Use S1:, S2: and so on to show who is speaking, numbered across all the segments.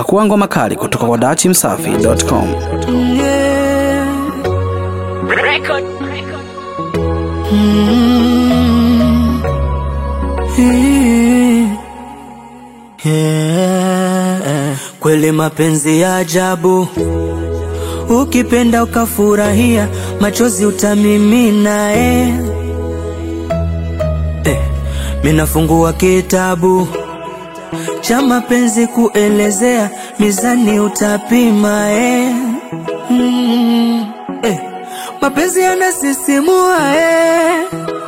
S1: Pakua ngoma kali kutoka kwa dachimsafi.com.
S2: Yeah. Kweli mapenzi ya ajabu, ukipenda ukafurahia, machozi utamimina eh. Eh, minafungua kitabu cha mapenzi kuelezea, mizani utapima eh. Mm, eh. Mapenzi yanasisimua eh.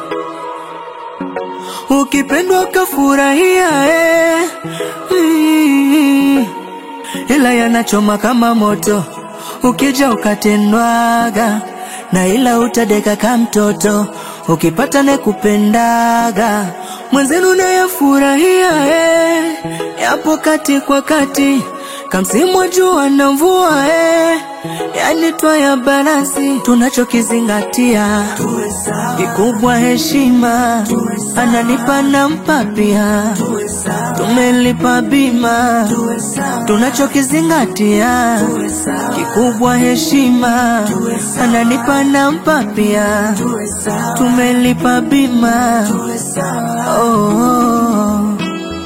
S2: Ukipendwa ukafurahia eh. mm, ila yanachoma kama moto, ukija ukatendwaga na ila utadeka ka mtoto, ukipata ne kupendaga mwenzenu nayafurahia eh. yapo kati kwa kati kamsimu wa jua na mvua eh. yani twaya balansi tunachokizingatia kikubwa heshima ananipa nampa pia tumelipa bima tunachokizingatia kikubwa heshima ananipa nampa pia tumelipa bima oh, oh.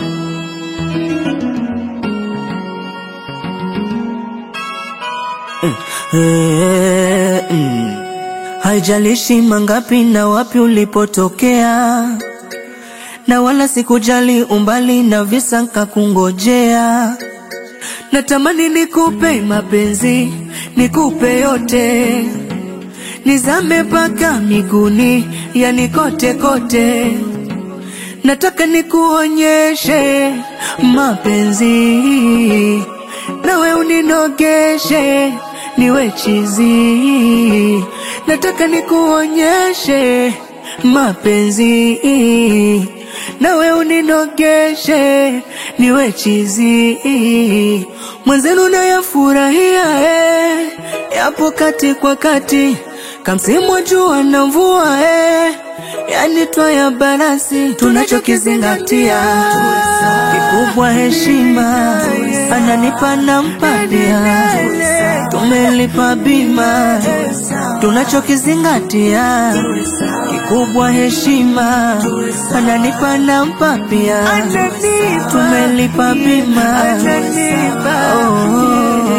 S2: Eh, mm. Haijalishi mangapi na wapi ulipotokea, na wala sikujali umbali na visa nkakungojea. Natamani nikupe mapenzi, nikupe yote, nizame mpaka miguuni, yani kote kote. Nataka nikuonyeshe mapenzi, nawe uninogeshe niwe chizi. Nataka nikuonyeshe mapenzi, nawe uninogeshe niwe chizi. Mwenzenu nayafurahia eh, yapo kati kwa kati, kamsimu wa jua na mvua eh, yani twaya balansi tunachokizingatia kikubwa heshima, ananipa nampa pia, tumelipa bima, tunachokizingatia kikubwa heshima, ananipa nampa pia, tumelipa bima oh, oh.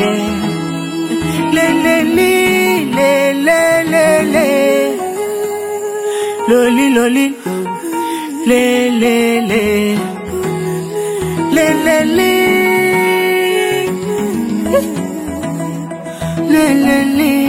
S2: Le, le, li, le, le, le, le. Loli, loli, le, le, le. Le, le, li. Le, le, li.